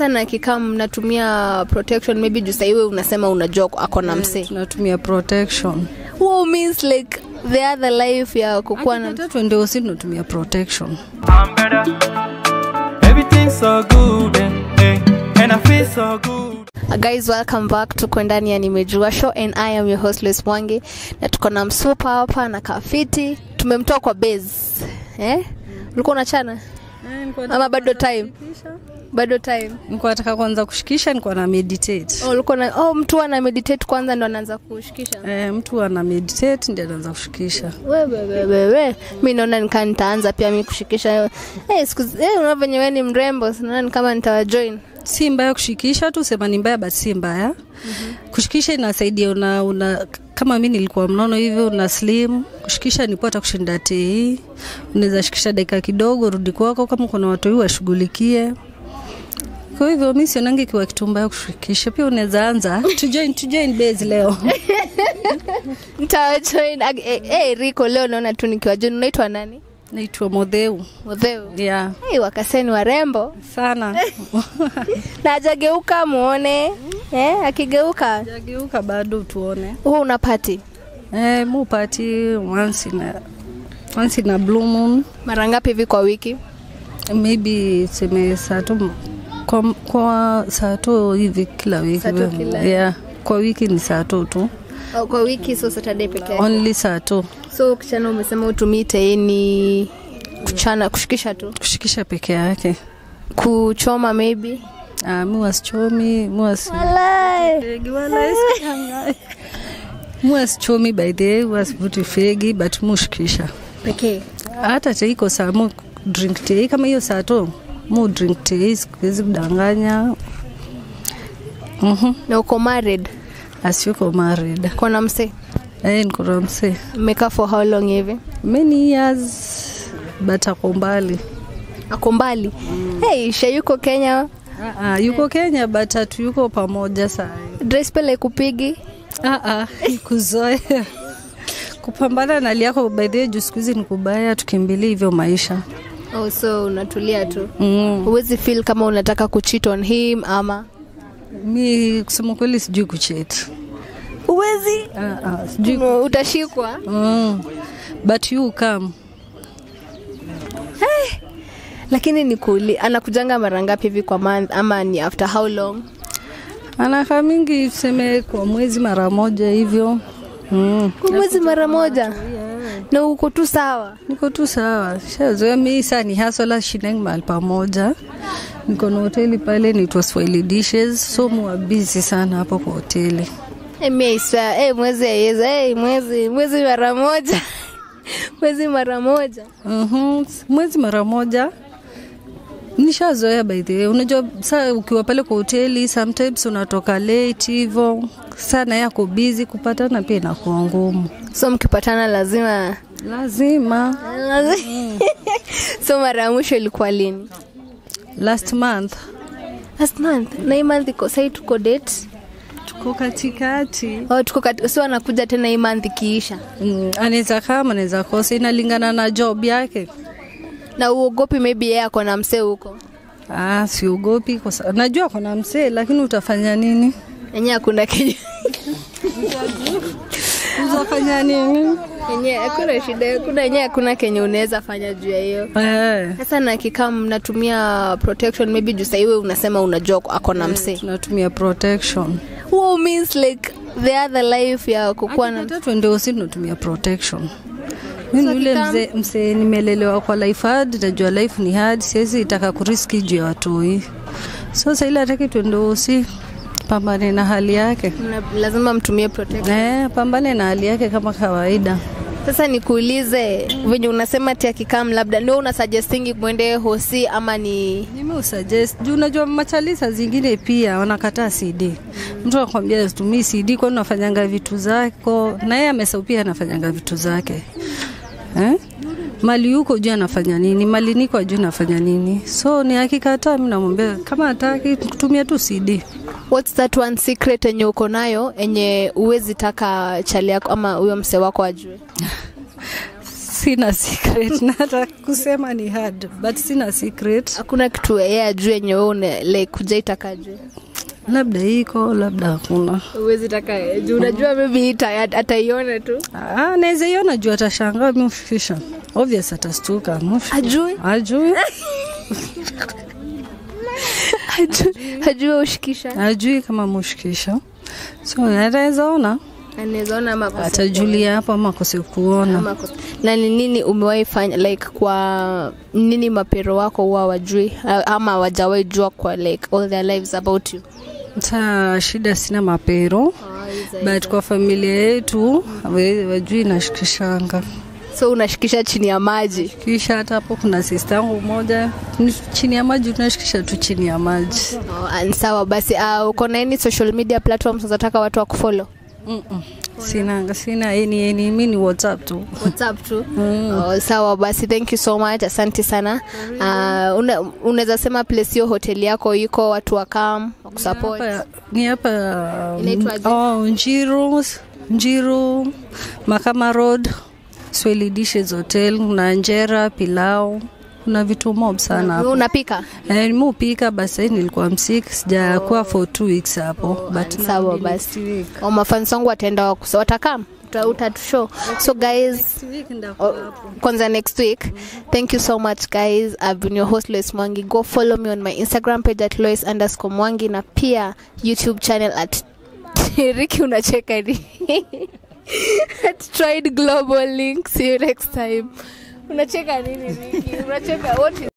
Sasa na kikaa mnatumia protection maybe juu sasa iwe unasema unajua ako na msee. tunatumia protection Who means like the other life ya kukuwa na hata twende usi tunatumia protection I'm better. Everything's so good, eh, eh, and I feel so good. Uh, guys welcome back tuko ndani ya nimejua show and i am your host Lois Mwangi na tuko na msupa hapa na kafiti tumemtoa kwa base eh ulikuwa unachana ama bado time bado time nikuwa nataka kwanza kushikisha nikuwa na meditate oh, ulikuwa na oh, mtu ana meditate kwanza ndo anaanza kushikisha Eh, mtu ana meditate ndio anaanza kushikisha wewewewewe mi naona nikaa nitaanza pia mi kushikisha hey, siku hey, unaona venye we ni mrembo naona ni kama nitawajoin si mbaya kushikisha tu sema ni mbaya but si mbaya mm-hmm. kushikisha inasaidia una, una kama mi nilikuwa mnono hivyo una slim kushikisha ni pata kushinda tei unaweza shikisha dakika kidogo rudi kwako kama kuna watu hii washughulikie kwa hivyo mi sionangi ikiwa kitu mbaya kushikisha pia unaweza anza tujoin tujoin base leo nitawajoin Ag- eh, eh, riko leo naona tu nikiwajoin unaitwa nani naitwa modheu modheu yeah. hey, wakaseni warembo sana na ajageuka muone eh, akigeuka jageuka bado tuone huo unapati eh, mupati once in a, once in a blue moon mara ngapi hivi kwa wiki maybe seme saa tu kwa, kwa saa tu hivi kila wiki Saa tu kila- yeah. kwa wiki ni saa tu tu oh, kwa wiki so saturday peke yake only saa tu so kichana umesema utumii teini kuchana kushikisha tu kushikisha peke yake kuchoma maybe ah, mi wasichomi mi wasi Walai. fegi wala isikangai. mi wasichomi by the way wasivuti fegi but mushikisha pekee hata teiko saa mu drink tei kama hiyo saa tu mu drink tei sikuwezi kudanganya mm-hmm. na uko married asiuko married kona mse eh, nikona msee mmekaa for how long hivi many years but ako mbali ako mbali hey, sha yuko kenya Ah, ah, yuko kenya but hatu yuko pamoja saa dress pele kupigi Ah, ah, kuzoea kupambana na hali yako baidhie juu siku hizi ni kubaya tukimbilia hivyo maisha oh, so unatulia tu mm. huwezi feel kama unataka kucheat on him ama mi kusema kweli sijui kuchet huwezi ah, ah, sijui utashikwa mm. but you come lakini ni kuli anakujanga mara ngapi hivi kwa month ama ni after how long anakaa mingi tuseme kwa mwezi mara moja hivyo mm. kwa mwezi mara moja na uko tu sawa niko tu sawa shazoea mi saa ni hasola shineng mahali pamoja niko na hoteli pale naitwa swahili dishes so muwa busy sana hapo kwa hoteli hey, mi I swear, hey, mwezi aiweza hey, mwezi mwezi mara moja mwezi mara moja Mhm, mwezi mara moja nishazoea by the way unajua saa ukiwa pale kwa hoteli sometimes unatoka late hivo sana yako busy kupatana pia inakuwa ngumu so mkipatana lazima lazima lazima so mara ya mwisho ilikuwa lini last month last month na hii month iko sai tuko date tuko katikati oh, tuko kat... so anakuja tena hii month ikiisha mm, anaweza kama anaweza kosa inalingana na job yake na uogopi maybe yeye ako na msee huko Ah, siogopi kwa sa- najua kuna msee lakini utafanya nini? enye hakuna kenye Utafanya nini? enye hakuna shida hakuna enye hakuna kenye unaweza fanya juu ya hiyo Eh, sasa na kikaa mnatumia protection maybe juu saiwe unasema unajua ako na msee tunatumia protection. Who means like the other life ya kukuwa na Hata twende usi tunatumia protection. Mimi So yule kikam- mzee msee nimelelewa kwa life hard, najua life ni hard, siwezi itaka kuriski juu ya watoi. So sasa ile hataki twende usi pambane na hali yake. mna- lazima mtumie protection Eh, pambane na hali yake kama kawaida. sasa nikuulize venye unasema ati akikam labda ndio una suggestingi mwende hosi ama ni Mimi usuggest juu unajua machalisa zingine pia wanakataa CD. Mtu anakwambia situmii CD kwani unafanyanga vitu zako, na yeye amesahau pia anafanyanga vitu zake eh? Mali yuko juu anafanya nini, mali niko juu anafanya nini. So ni akikataa, mimi namwambia kama hataki kutumia tu CD. what's that one secret enye uko nayo enye uwezi taka chali yako ama huyo mse wako ajue sina secret na hata kusema ni hard but sina secret hakuna kitu yeye ajue yenye wewe una- like kujaitaka ajue labda iko labda hakuna uwezi taka juu unajua maybe ita- ataiona tu Ah, naweza iona juu atashangaa mfikisha obvious atastuka mfi- ajue ajui ajue ajue ushikisha ajui kama mushikisha so anaweza ona anaweza ona ama akose atajulia hapo ama akose kuona ama akose- na ni nini umewahi fanya like kwa nini mapero wako huwa wajui ama wajawahi jua kwa like all their lives about you saa shida sina mapero but kwa familia yetu we- wajui nashikishanga so unashikisha chini ya maji kisha hata hapo kuna sista yangu moja ni chini ya maji tunashikisha tu chini ya maji oh, and sawa basi uh, uko na any social media platforms unataka watu wa kufollow Mm-mm. sinanga sina eni eni mi ni whatsapp tu whatsapp tu oh, sawa basi thank you so much asante sana uh, una, unaweza sema place hiyo hoteli yako iko watu wakam wakusupport Hapa- ni hapa Inaitwaje? oh, njiru njiru makama road swahili dishes hotel na njera pilau kuna vitu mob sana hapo unapika Eh, nimepika basi sahii nilikuwa msik sijakuwa for two weeks hapo but sawa narudi basi. next week. oh, mafans wangu wataenda wakusa watakam utatushow so guys Next week ndakuwa Oh, kwanza next week thank you so much guys i've been your host lois mwangi go follow me on my instagram page at lois underscore mwangi na pia youtube channel at riki unacheka ni at tried global link see you next time unacheka nini riki unacheka what is